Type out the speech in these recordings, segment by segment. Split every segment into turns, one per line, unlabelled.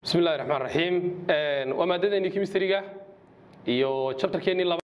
bismi illahi raxmaan raxiim waa maadadeennii chemistryga iyo chapterkeennii laba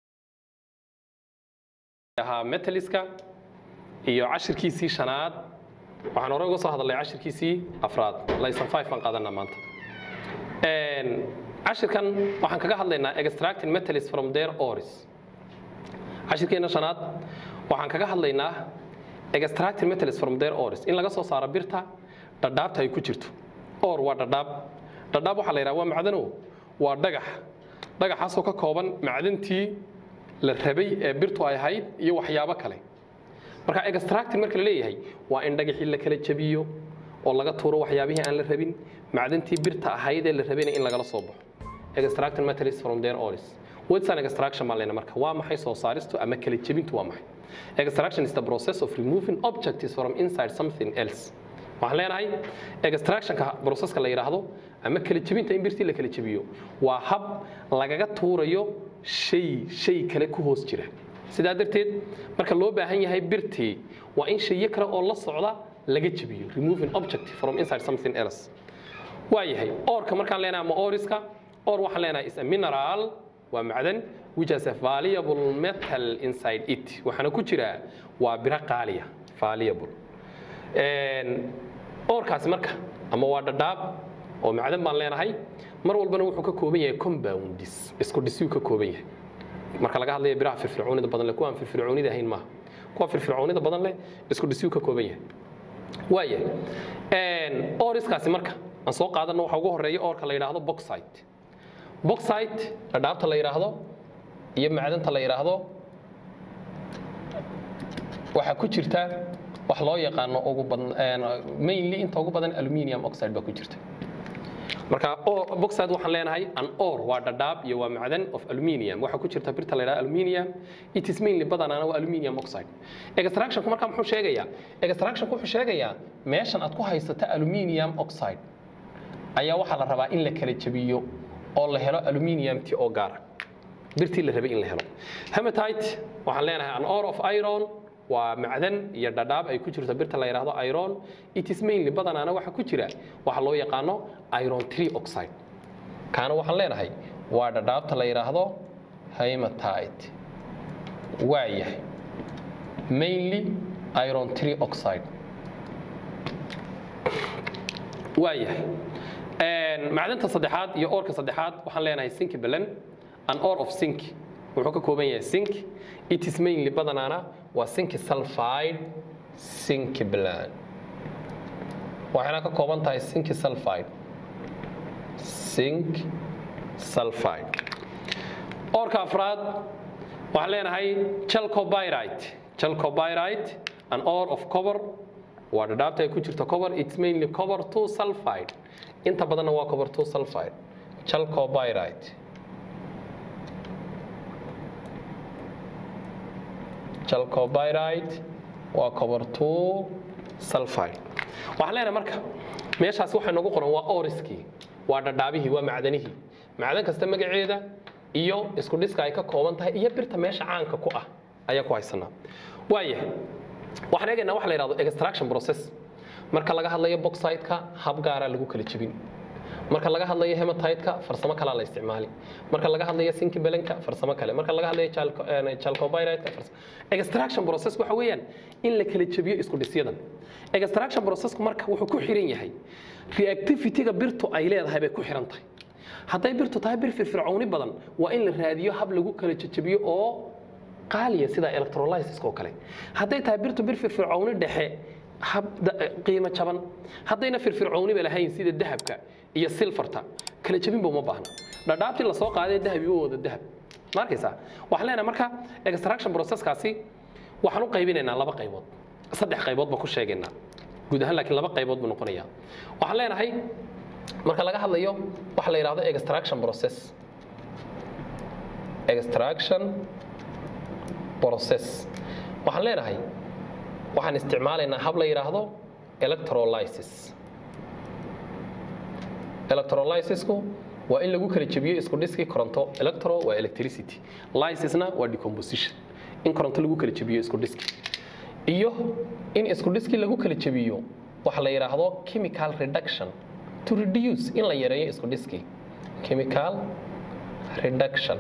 ahaa metaliska iyo cashirkiisii shanaad waxaan hore uga soo hadalnay cashirkiisii afraad layson five baan qaadanaa maanta cashirkan waxaan kaga hadlaynaa extracting metals from their ores cashirkeenna shanaad waxaan kaga hadlaynaa extracting metals from their ores in laga soo saaro birta dhadhaabta ay ku jirto or waa dhadhaab dhadhaab waxaa la yidhaha waa macdano waa dhagax dhagaxaasoo ka kooban macdantii la rabay ee birtu ay ahayd iyo waxyaabo kale marka extracting marka la leeyahay waa in dhagaxii la kala jabiyo oo laga tuuro waxyaabihii aan la rabin macdantii birta ahayd ee la rabayna in lagala soo baxo extracting metals from their ores what's an extraction baan leenahay marka waa maxay soo saaristu ama kala jebintu waa maxay extraction is the process of removing objects from inside something else waxaan leenahay extractionka processka la yidhaahdo ama kala jebinta in birtii la kala jebiyo waa hab lagaga tuurayo shay shay kale ku hoos jira sidaa darteed marka loo baahan yahay birtii waa in shayo kale oo la socda laga jebiyo removing object from inside something else waa yahay oorka markaan leenahay ama oriska or waxaan leenahay is a mineral waa macdan which has a valuable metal inside it waxaana ku jira waa biro qaaliya valuable oorkaasi marka ama waa dhadhaab oo macdan baan leenahay mar walbana wuxuu ka kooban yahay compounds isku dhisiyuu ka kooban yahay marka laga hadlaya biraha firfircoonida badan leh kuwaan firfircoonida ahayn maaha kuwa firfircoonida badan leh isku dhisiyuu ka kooban yahay waaya ooriskaasi marka aan soo qaadano waxa ugu horeeya oorka la yidhaahdo boxite boxite dhadhaabta la yidhaahdo iyo macdanta la yidhaahdo waxaa ku jirta wax loo yaqaano ugu badan mainly inta ugu badan aluminium oxide baa ku jirta marka boxide waxaan leenahay an or waa dhadhaab iyo waa macdan of aluminium waxaa ku jirta birta la yidhahdo aluminium it is mainly badanaana waa aluminium oxide extractionku marka muxuu sheegayaa extractionku wuxuu sheegayaa meeshan aad ku haysata aluminium oxide ayaa waxaa la rabaa in la kala jabiyo oo la helo aluminiumti oo gaara birtii la rabay in la helo hematite waxaan leenahay an or of iron waa macdan iyo dhadhaab ay ku jirto birta la yidhaahdo iron it is mainly badanaana waxa ku jira waxa loo yaqaano iron tree oxide kaana waxaan leenahay waa dhadhaabta la yidhaahdo hematite waa yahay mainly iron tree oxide waa yahay macdanta saddexaad iyo oorka saddexaad waxaan leenahay sink belen an or of sink wuxuu ka kooban yahay sink it is mainly badanaana waa sink sulfide sink blan waxayna ka kooban tahay sink sulfide sink sulfide oorka afraad waxaan leenahay chalcopyrite chalcopyrite an or of cover waa dhadhaabta ay ku jirto cover it's mainly cover two sulfide inta badanna waa cover two sulfide chalcopyrite chalcopyrite waa cover two sulfide waxaan leenahay marka meeshaas waxay noogu qoran waa oriskii waa dhadhaabihii waa macdanihii macdan kasta magaceeda iyo isku dhiska ay ka kooban tahay iyo birta meesha caanka ku ah ayaa ku haysanaa waayahay waxaan eegaynaa waxa la yidhahdo extraction process marka laga hadlayo boxite-ka hab gaaraa lagu kala jebin marka laga hadlayo hematite-ka farsamo kalaa la isticmaali marka laga hadlayo sinki belenka farsamo kale marka laga hadlayo chalcopyrite-ka extraction process waxa weeyaan in la kala jebiyo isku dhisyadan extraction processku marka wuxuu ku xiran yahay reactivity-ga birtu ay leedahay bay ku xiran tahay hadday birtu tahay bir firfircooni badan waa in la raadiyo hab lagu kala jejebiyo oo qaaliya sida electrolysis oo kale hadday tahay birtu bir firfircooni dhexe qiimo jaban haddayna firfircooniba lahayn sida dahabka iyo silfarta kala jebinba uma baahna dhadhaabtii lasoo qaaday dahabi u wada dahab ma arkaysaa waxaan leenahay marka extraction processkaasi waxaan u qaybinaynaa laba qaybood saddex qaybood baan ku sheegaynaa guud ahaan laakiin laba qaybood buu noqonayaa waxaan leenahay marka laga hadlayo waxa la yidhahdo extraction process extraction process waxaan leenahay waxaan isticmaalaynaa hab la yidhaahdo electrolysis electrolysisku waa in lagu kala jebiyo isku dhiskii koronto electro waa electricity lysisna waa decomposition in koronto lagu kala jebiyo isku dhiski iyo in isku dhiskii lagu kala jebiyo waxa la yidhaahdo chemical reduction to reduce in la yareeyo isku dhiskii chemical reduction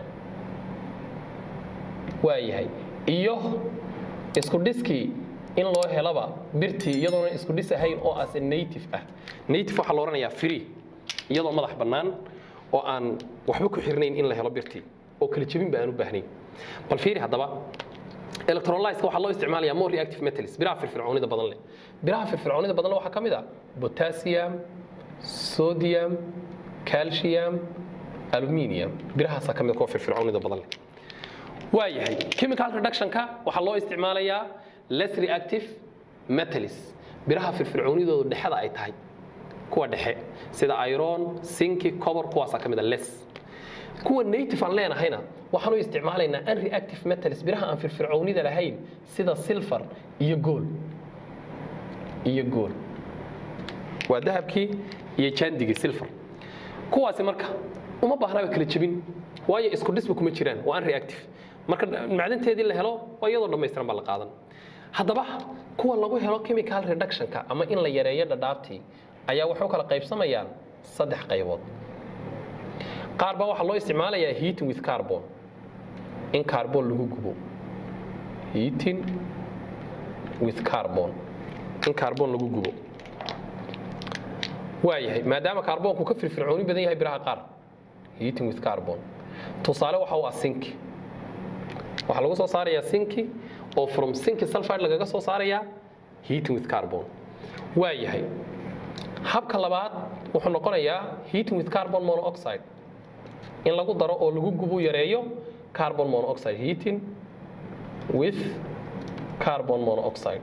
waa yahay iyo isku dhiskii in loo helaba birtii iyadoona isku dhis ahayn oo as native ah native waxaa la odhanayaa free iyadoo madax bannaan oo aan waxba ku xirnayn in la helo birtii oo kala jebin ba aan u baahnayn bal fiiri haddaba electrolyska waxaa loo isticmaalayaa more reactive metals biraha firfircoonida badan leh biraha firfircoonida badan leh waxaa ka mid ah potassium sodium calcium aluminium birahaasaa ka mid kuwa firfircoonida badan leh waa yahay chemical reductionka waxaa loo isticmaalayaa less reactive metals biraha firfircoonidoodu dhexda ay tahay kuwa dhexe sida iron sinki cobor kuwaasaa ka mid a less kuwa native aan leenahayna waxaan u isticmaalaynaa unreactive metals biraha aan firfircoonida lahayn sida silver iyo gool iyo gool waa dahabkii iyo jaandigii silver kuwaasi marka uma baahnaba kala jebin waayo isku dhisba kuma jiraan waa unreactive marka macdanteedii la helo waa iyadoo dhammaystiran baa la qaadan haddaba kuwa lagu helo chemical reductionka ama in la yareeyo dhadhaabtii ayaa waxay u kala qaybsamayaan saddex qaybood qaar baa waxaa loo isticmaalayaa heating with carbon in carbon lagu gubo heating with carbon in carbon lagu gubo waa yahay maadaama kaarboonku ka firfircooni badan yahay biraha qaar heating with carbon tusaale waxa u ah sinki waxaa lagu soo saarayaa sinki oo from sinki sulfide lagaga soo saarayaa heating with carbon waa yahay habka labaad wuxuu noqonayaa heating with carbon monoxide in lagu daro oo lagu gubo yareeyo carbon monoxide heating with carbon monoxide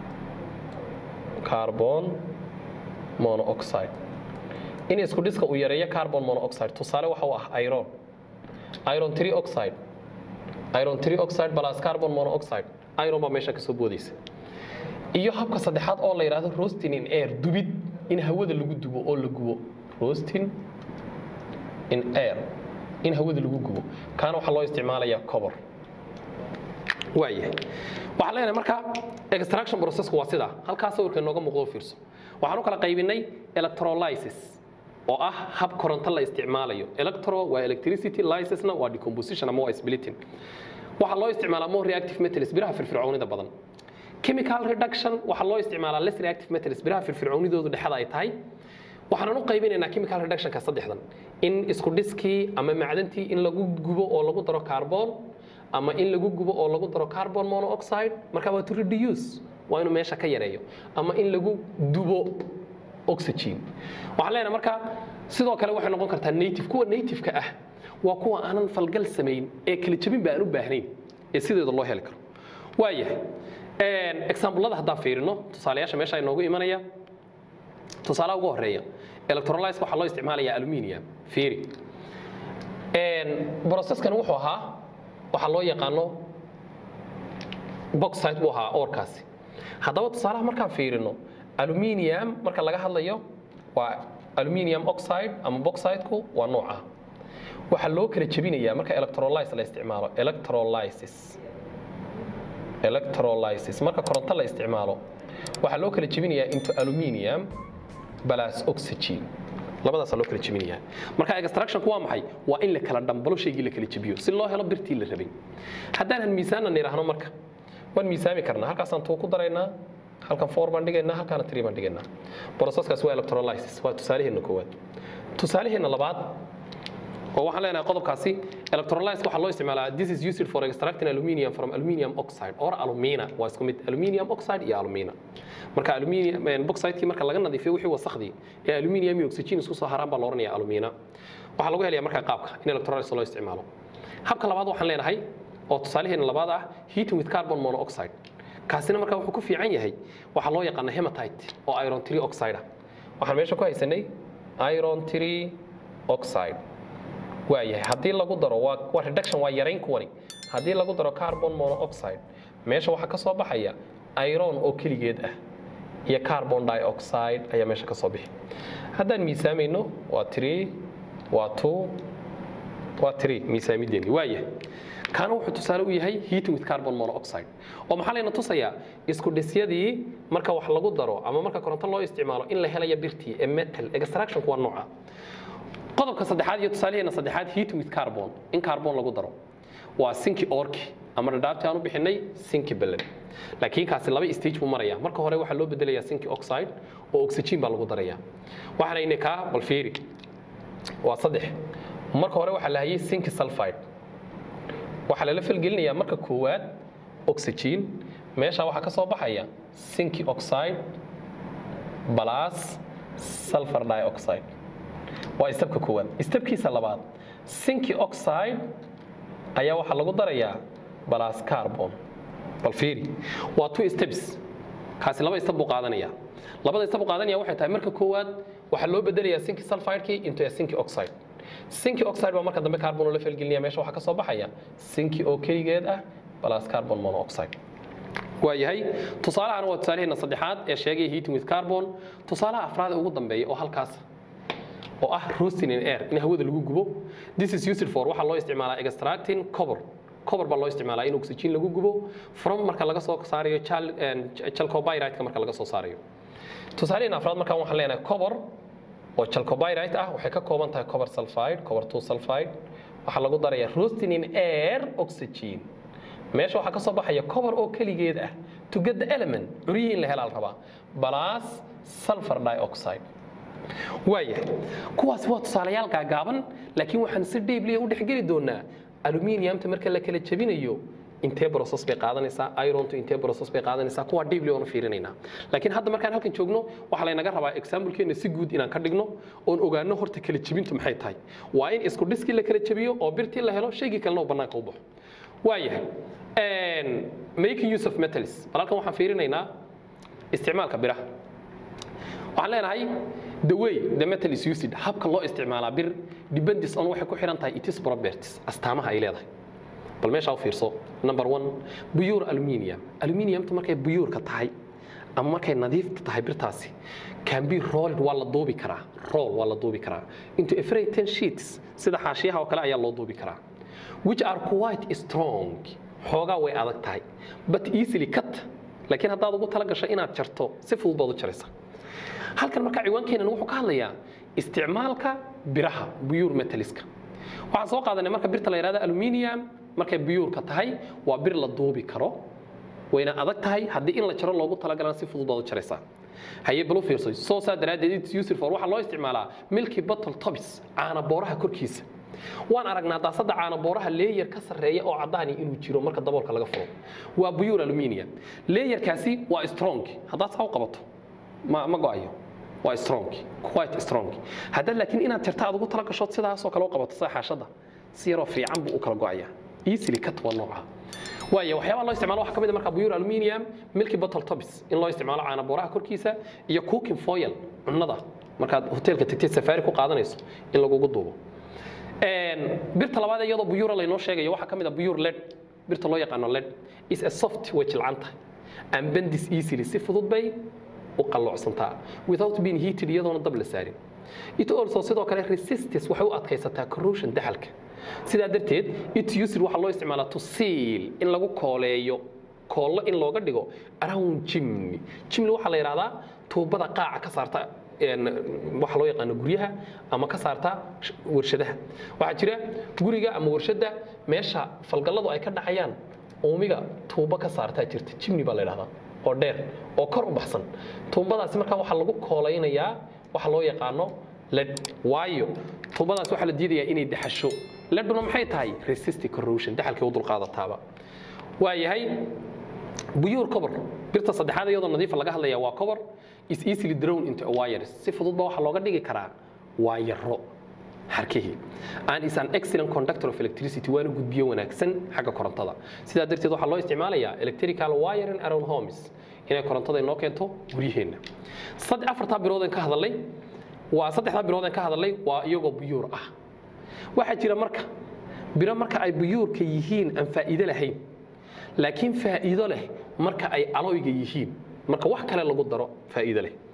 carbon monoxide in isku dhiska uu yareeyo carbon monoxide tusaale waxa u ah iron iron 3 oxide iron 3 oxide plus carbon monoxide iron baa meesha ka soo boodaysa iyo habka saddexaad oo la yidhaahdo roasting in air dubid in hawada lagu dubo oo la gubo roasting in air in hawada lagu gubo kaana waxaa loo isticmaalayaa cobor waayahay waxaan leenahay marka extraction processku waa sidaa halkaa sawirka inooga muuqdo fiirso waxaan u kala qaybinay electrolysis oo ah hab koronto la isticmaalayo electro waa electricity lysisna waa decomposition ama waa splitting waxaa loo isticmaalaa more reactive metals biraha firfircoonida badan chemical reduction waxaa loo isticmaalaa less reactive metals biraha firfircoonidoodu dhexda ay tahay waxaanan u qaybinaynaa chemical reductionka saddexdan in isku dhiskii ama macdantii in lagu gubo oo lagu daro carbon ama in lagu gubo oo lagu daro carbon monoxide marka waa to reduce waa inuu meesha ka yareeyo ama in lagu dubo oxygen waxaan leenahay marka sidoo kale waxay noqon kartaa native kuwa native-ka ah waa kuwa aanan falgal samayn ee kala jebin ba aan u baahnayn ee sideeda loo heli karo waayahay examplada haddaan fiirino tusaalayaasha meesha inoogu imanaya tusaalaha ugu horeeya electrolyse waxaa loo isticmaalayaa aluminium fiiri processkan wuxuu ahaa waxaa loo yaqaano boxsite buu ahaa oorkaasi haddaba tusaalaha markaan fiirino aluminium marka laga hadlayo waa aluminium oxide ama boxsiteku waa nooca waxaa loo kala jebinayaa marka electrolyse la isticmaalo electrolysis electrolysis marka koronto la isticmaalo waxaa loo kala jebinayaa into aluminium plus oxygen labadaasaa loo kala jebinayaa marka extractionku waa maxay waa in la kala dhambalo shaygii la kala jebiyo si loo helo birtii la rabay haddaan miisaanan idhaahno marka waan miisaami karnaa halkaasaan tuu ku daraynaa halkan four baan dhigaynaa halkaana three baan dhigaynaa processkaas waa electrolysis waa tusaaleheenna koowaad tusaaleheenna labaad oo waxaan leenahay qodobkaasi electrolyse waxaa loo isticmaalaa this is used for extracting aluminium from aluminium oxide or alumina waa isku mid aluminium oxide iyo alumina marka aluminium boxidekii marka laga nadiifiyo wixii wasakhdii ee aluminium iyo oxygen isku soo haraan baa la odhanayaa alumina waxaa lagu helayaa marka qaabka in electrolyse loo isticmaalo habka labaad waxaan leenahay oo tusaalaheena labaad ah heating with carbon monoxide kaasina marka wuxuu ku fiican yahay waxaa loo yaqaana hematite oo iron 3 oxide ah waxaan meesha ku haysanay iron 3 oxide waa yahay haddii lagu daro waa waa reduction waa yarayn kuwani haddii lagu daro carbon monoxide meesha waxaa ka soo baxaya iron oo keligeed ah iyo carbon dioxide ayaa meesha ka soo bixi haddaan miisaamayno waa 3 waa 2 waa tiri miisaamideeni waaya kaana wuxuu tusaale u yahay heating with carbon monoxide oo maxaa layna tusayaa isku dhisyadii marka wax lagu daro ama marka koronto loo isticmaalo in la helaya birtii ee metal extractionku waa nooca qodobka saddexaad iyo tusaalaheena saddexaad heating with carbon in carbon lagu daro waa sinki orki ama dhadhaabti aan u bixinay sinki belen laakiin kaasi laba stage buu maraya marka hore waxaa loo bedelayaa sinki oxide oo oxygen baa lagu daraya waxaana ina kaa bal fiiri waa saddex marka hore waxaa la hayay sinki sulfide waxaa lala falgelinayaa marka koowaad oxygen meesha waxaa ka soo baxaya sinki oxide plus sulfur dioxide waa istabka koowaad istabkiisa labaad sinki oxide ayaa waxaa lagu darayaa plus carbon bal fiiri waa two steps kaasi laba istab buu qaadanaya labada istab buu qaadanaya waxay tahay marka koowaad waxaa loo bedelayaa sinki sulfidekii into a sinki oxide sinki oxide baa marka dambe carbon oo la falgelinaya meesha waxaa ka soo baxaya sinki oo keligeed ah plus carbon monoxide waa yahay tusaalahan waa tusaalaheena saddexaad ee sheegaya heating with carbon tusaalaha afraad ee ugu dambeeya oo halkaas oo ah roasting in air in hawada lagu gubo this is used for waxaa loo isticmaalaa extracting cover cover baa loo isticmaalaa in oxygen lagu gubo from marka laga soo saarayo chalcopyrite marka laga soo saarayo tusaalaheena afraad markaan waxaan leenahay cover oo chalcopyrite ah waxay ka kooban tahay cover sulfide cover 2 sulfide waxaa lagu darayaa roasting in air oxygen meesha waxaa ka soo baxaya cover oo keligeed ah to get the element curyihii in la helaa la rabaa plus sulfur dioxide waayahay kuwaasi waa tusaalayaal gaagaaban laakiin waxaan si dhiibliya u dhexgeli doonaa aluminiumta marka la kala jebinayo intee process bay qaadanaysaa irontu intee process bay qaadanaysaa kuwa dhiibli oona fiirinaynaa laakiin hadda markaan halkan joogno waxaa laynaga rabaa examplekeena si guud inaan ka dhigno oon ogaano horta kala jebintu maxay tahay waa in isku dhiskii la kala jebiyo oo birtii la helo shaygii kalena uu bannaanka u baxo waayahay making use of metals bal halkan waxaan fiirinaynaa isticmaalka biraha waxaan leenahay the way the metal is used habka loo isticmaalaa bir depends on waxay ku xiran tahay it is properties astaamaha ay leedahay bal meesha u fiirso number one buyuur aluminium aluminiumta markay buyuurka tahay ama markay nadiifta tahay birtaasi can be rolled waa la duubi karaa roll waa la duubi karaa into a freight ten sheets sida xaashiyaha oo kale ayaa loo duubi karaa which are quite strong xoogaa way adag tahay but easily cut laakiin haddaad ugu tala gasho inaad jarto si fudud baad u jaraysaa halkan marka ciwaankeenan wuxuu ka hadlayaa isticmaalka biraha buyuur metaliska waxaan soo qaadanay marka birta la yidhahdo aluminium markay buyuurka tahay waa bir la duubi karo wayna adag tahay haddii in la jaro loogu talagalana si fudud baad u jaraysaa haye bal u fiirso soo saa daraaddeed it's used for waxaa loo isticmaalaa milky bottle tops caana booraha korkiisa waan aragnaa daasada caana booraha leeyar ka sarreeya oo caddaani inuu jiro marka daboolka laga furo waa buyuur aluminium leeyarkaasi waa strong haddaad saa u qabato ma ma go'ayo waa strong quite strong haddaad laakiin inaad jarta aad ugu tala gashood sidaasoo kale u qabato sida xaashada si yaroo fiican buu u kala go'ayaa easily cut waa nooca waayo waxyaabaha loo isticmaalo waxaa ka mid ah marka buyuur aluminium milky bottle tops in loo isticmaalo caana booraha korkiisa iyo cooking foil cunnada markaad hoteelka tagtid safaari ku qaadanayso in lagugu duubo birta labaad iyadoo buyuura laynoo sheegayo waxaa ka mid ah buyuur led birta loo yaqaano led is a soft way jilcanta and bendis easily si fudud bay u qalloocsantaa without being heated iyadoona dab la saarin it also sidoo kale resistance waxay u adkaysataa corrosion daxalka sidaa darteed it used waxaa loo isticmaalaa to seal in lagu kooleeyo koollo in looga dhigo around chimney chimney waxaa la yidhahdaa tuubada qaaca ka saarta waxa loo yaqaano guryaha ama ka saarta warshadaha waxaa jira guriga ama warshadda meesha falgalladu ay ka dhacayaan uumiga tuubo ka saartaa jirta chimney baa la yidhahdaa oo dheer oo kor u baxsan tuumbadaasi markaa waxaa lagu koolaynayaa waxa loo yaqaano led waayo tuumbadaas waxaa la diidayaa inay daxasho leduna maxay tahay resistive corrosion daxalkay u dulqaadataaba waa yahay buyuur cover birta saddexaad iyadoo nadiifa laga hadlaya waa cover is easily drawn into a wires si fududba waxaa looga dhigi karaa waayaro harkihii and is an excellent conductor of electricity waana gudbiyo wanaagsan xagga korontada sidaa darteed waxaa loo isticmaalayaa electrical wiring around homes inay korontada inoo keento guryaheenna saddex afartaa birooden ka hadalay waa saddexdaa birooden ka hadalay waa iyagoo buyuur ah waxaa jira marka biro marka ay buyuurka yihiin aan faa'iido lahayn laakiin faa'iido leh marka ay aloyga yihiin marka wax kale lagu daro faa'iido leh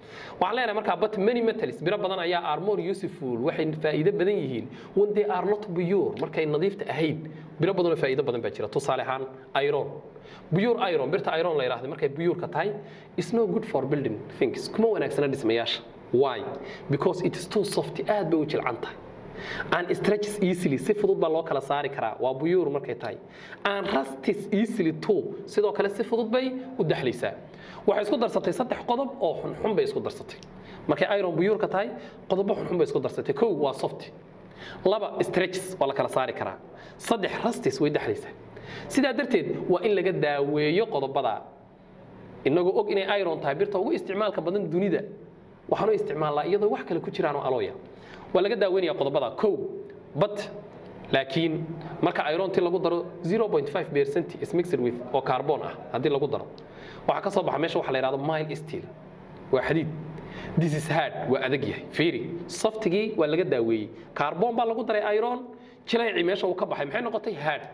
waxaan leenahay markaa but many metals biro badan ayaa are more useful waxay faa'iido badan yihiin when they are not pure markay nadiifta ahayd biro badan oo faa'iido badan baa jira tusaale ahaan iron pure iron birta iron la yiraahdo markay pure-ka tahay is no good for building things kuma wanaagsana dhismayaasha why because it is too soft aad bay u jilcan tahay and stretches easily si fudud baa loo kala saari karaa waa buyuur markay tahay and rustis easily too sidoo kale si fudud bay u daxlaysaa waxay isku darsatay saddex qodob oo xunxun bay isku darsatay markay iron buyuurka tahay qodobo xunxun bay isku darsatay kow waa soft laba stretches waa la kala saari karaa saddex rustis way daxlaysaa sidaa darteed waa in laga daaweeyo qodobada inagoo og inay iron tahay birta ugu isticmaalka badan dunida waxaanu isticmaalnaa iyadoo wax kale ku jiraan oo alooya waa laga daaweynaya qodobada kow but laakiin marka ironti lagu daro 0.5 percent is mixed with oo carbon ah haddii lagu daro waxaa ka soo baxa meesha waxa la yidhahdo mile steel waa xadiid this is hard waa adag yahay fiiri softigii waa laga daaweeyey carbon baa lagu daray iron jilaycii meesha uu ka baxay maxay noqotay hard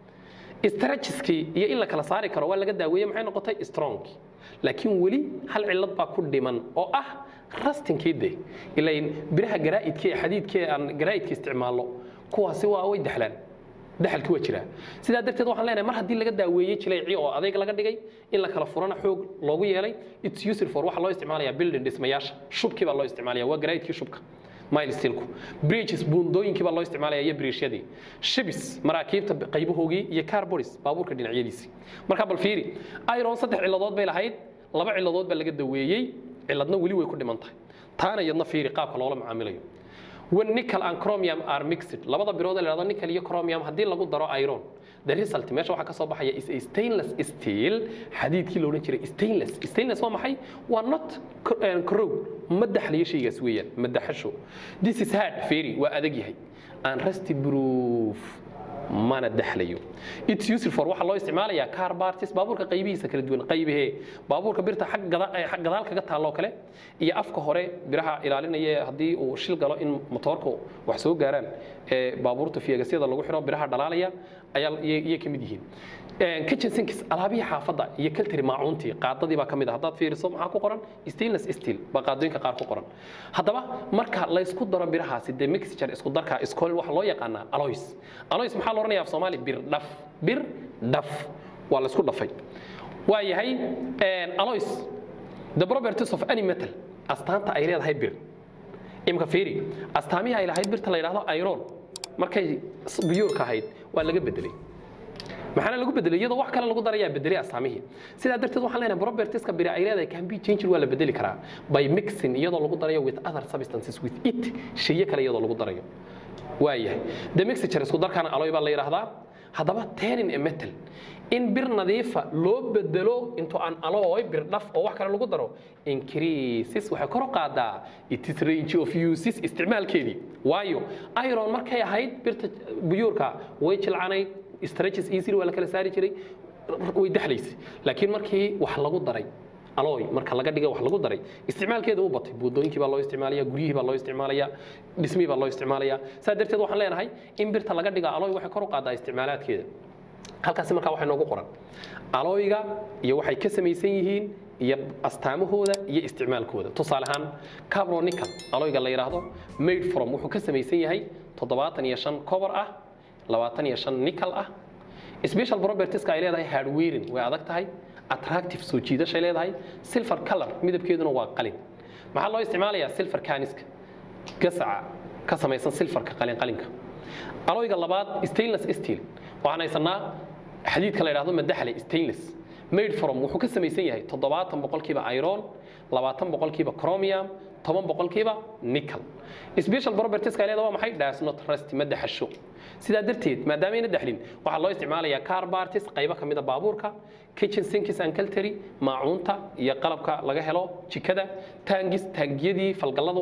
stretcheskii iyo in la kala saari karo waa laga daaweeyey maxay noqotay strong laakiin weli hal cillad baa ku dhiman oo ah rastinkii de ilayn biraha garaa'idka ee xadiidka ee aan garaa'idka isticmaalno kuwaasi waa way daxlaan daxalki waa jiraa sidaa darteed waxaan leenahay mar haddii laga daaweeyey jilayci oo adayg laga dhigay in la kala furana xoog loogu yeelay it's useful for waxaa loo isticmaalayaa building dhismayaasha shubkii baa loo isticmaalaya waa garaa'idkii shubka milestilku bridges buundooyinkii baa loo isticmaalaya iyo bridgeshyadii shibis maraakiibta qaybahoogii iyo carboris baabuurka dhinacyadiisii marka bal fiiri iron saddex cilladood bay lahayd laba cilladood baa laga daweeyey cilladna weli way ku dhiman tahay taana iyadna fiiri qaabka loola macaamilayo when nickel and chromium are mixed labada birood ee la yidhahdo nickel iyo chromium haddii lagu daro iron the result meesha waxaa ka soo baxaya is a stainless steel xadiidkii la odhan jiray stainless stainless waa maxay waa not corrode ma daxlayo shaygaas weeyaan ma daxasho this is hard fairy waa adag yahay and rusty proof mana daxlayo it's useful for waxaa loo isticmaalayaa car parties baabuurka qaybihiisa kala duwan qaybahee baabuurka birta xag gada- eh, xag gadaal kaga taalloo kale iyo afka hore biraha ilaalinaya haddii uu shil galo in motoorka wax soo gaaraan ee baabuurta fiyegasyada lagu xiro biraha dhalaalaya ayaa iyay ka mid yihiin kitchen sinks alaabihii xaafadda iyo kaltiri maacuuntii qaadadii baa ka mid ah haddaad fiiriso maxaa ku qoran stainless steel baa qaadooyinka qaar ku qoran haddaba marka laysku daro birahaasi dee mixture isku darka iskool waxa loo yaqaanaa aloys aloys maxaa la odhanayaa af soomaali bir dhaf bir dhaf waa laysku dhafay waa yahay aloys the properties of any metal astaanta ay leedahay bir imka fiiri astaamihii ay lahayd birta la yidhahdo iron markay biyuurka ahayd waa laga bedelay maxaana lagu bedelay iyadoo wax kale lagu darayaa bedelay astaamihii sidaa darteed waxaan leenahay propertieska biri ay leedahay can be changed waa la bedeli karaa by mixing iyadoo lagu darayo with other substances with it shayo kale iyadoo lagu darayo waayahay the mixture isku darkaana aloy baa la yidhaahdaa haddaba turning a metal in bir nadiifa loo bedelo into an alloy bir dhaf oo wax kale lagu daro increases waxay kor u qaadaa it is range of uses isticmaalkeedii waayo iron markay ahayd birta buyuurka way jilcanayd stretches easily waa la kala saari jiray way daxlaysay laakiin markii wax lagu daray alooy marka laga dhiga wax lagu daray isticmaalkeeda u batay buundooyinkii baa loo isticmaalaya guryihii baa loo isticmaalaya dhismihii baa loo isticmaalaya saa darteed waxaan leenahay in birta laga dhiga alooy waxay kor u qaadaa isticmaalaadkeeda halkaasi markaa waxay noogu qoran alooyga iyo waxay ka samaysan yihiin iyo astaamahooda iyo isticmaalkooda tusaale ahaan cabronical alooyga la yidhaahdo made from wuxuu ka samaysan yahay toddobaatan iyo shan cobar ah labaatan iyo shan nickel ah special propertieska ay leedahay hardwaring way adag tahay attractive soo jiidashay leedahay silver color midabkeeduna waa qalin maxaa loo isticmaalayaa silver caniska gasaca ka samaysan silverka qalin qalinka alooyga labaad stainless steel waxaan haysanaa xadiidka la yidhahdo madaxle stainless made from wuxuu ka samaysan yahay toddobaatan boqolkiiba iron labaatan boqolkiiba chromium toban boqolkiiba nickel special propertieska ay leedahay waa maxay does not rust ma daxasho sidaa darteed maadaameyna daxlin waxaa loo isticmaalayaa car parties qaybo ka mid a baabuurka kitchen sinkis and cultry maacuunta iyo qalabka laga helo jikada taangis taangiyadii falgalladu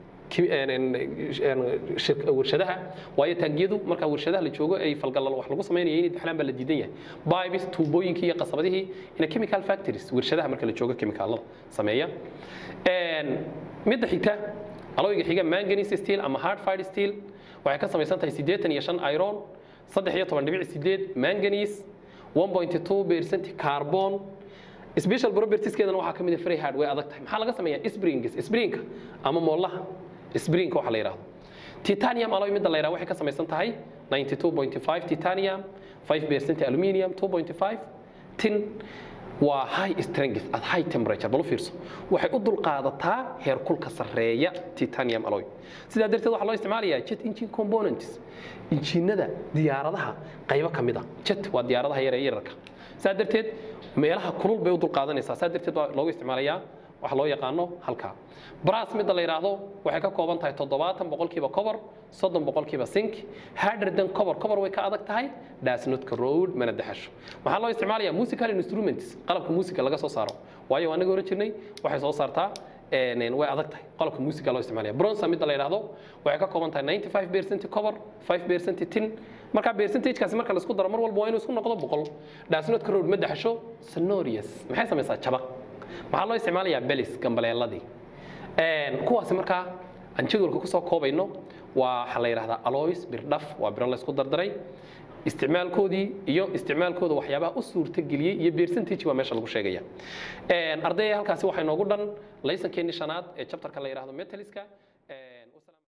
warshadaha waayo taangiyadu marka warshadaha la joogo ay falgallalo wax lagu samaynayo inay daxlaan baa la diidan yahay bibes tuubooyinkii iyo qasabadihii ina chemical factories warshadaha marka la joogo chemicalada sameeya midda xigta alooyga xiga manganese steel ama hard fired steel waxay ka samaysan tahay siddeetan iyo shan iron saddex iyo toban dhibic sideed manganese 1.2 percent carbon special propertieskeedana waxaa ka mid ah free hard way adag tahay maxaa laga sameeyaa springs springa ama moolaha springa waxa la yidhahdo titanium alloy midda la yidhahdo waxay ka samaysan tahay 92.5 titanium 5% aluminium 2.5 tin waa high strength at high temperature bal u fiirso waxay u dulqaadataa heerkulka sarreeya titanium alloy sidaa darteed waxaa loo isticmaalayaa jet engine components injiinada diyaaradaha qaybo ka mid a jet waa diyaaradaha yar ee yararka saa darteed meelaha kulul bay u dulqaadanaysaa saa darteed waa loogu isticmaalayaa waxa loo yaqaano halkaa brass midda la yidhaahdo waxay ka kooban tahay toddobaatan boqolkiiba cover soddon boqolkiiba sink harder than cover cover way ka adag tahay does not corrode mana daxasho waxaa loo isticmaalayaa musical instruments qalabka musica laga soo saaro waayo anaga oran jirnay waxay soo saartaa een, way adag tahay qalabka musica loo isticmaalaya bronza midda la yidhaahdo waxay ka kooban tahay 95% cover 5% tin marka percentagekaasi marka la isku daro mar walba waa inuu isku noqdo boqol does not corrode ma daxasho sonorious maxay samaysaa jabaq waxaa loo isticmaalayaa belis gambaleeladii Een, kuwaasi markaa aan jadwalka kusoo koobayno waa waxaa la yidhahdaa aloys birdhaf waa biro la isku dardaray isticmaalkoodii iyo isticmaalkooda waxyaabaha u suurtageliyey iyo percentage baa meesha lagu sheegaya Een, ardayda halkaasi waxaa inoogu dhan laysankeenii shanaad ee chapterka la yidhahdo metaliska